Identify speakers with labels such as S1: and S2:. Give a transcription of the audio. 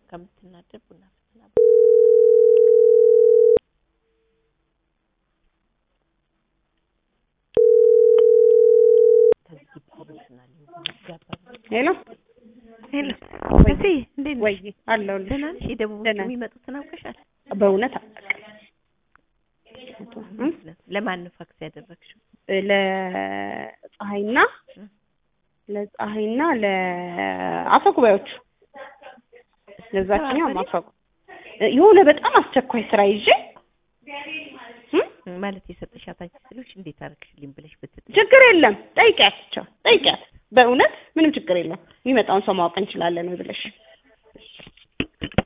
S1: ከምትናደድ ቡና ፍትና ከዚህ ፕሮፌሽናል ይጋባል።
S2: ሄሎ
S1: ሄሎ
S2: ወይ
S1: እሺ፣ እንዴት ነሽ?
S2: ወይ አለሁልሽ።
S1: ደህና ነሽ? የደቡብ
S2: ደህና ነኝ።
S1: የሚመጡትን አውቀሻል?
S2: በእውነት እ?
S1: ለማን ነው ፋክስ ያደረግሽው?
S2: ለፀሐይና
S1: እ?
S2: ለፀሐይና ለአፈ ጉባኤዎቹ ለዛችኛው
S1: ተባበሪ?
S2: አፈ የሆነ በጣም አስቸኳይ ስራ ይዤ እ?
S1: ማለት የሰጠሻት አንቺ ስልሽ እንዴት አደረግሽልኝ ብለሽ ብትጥ
S2: ችግር የለም ጠይቂያቸው ጠይቂያት በእውነት ምንም ችግር የለም የሚመጣውን ሰው ማወቅ እንችላለን ወይ ብለሽ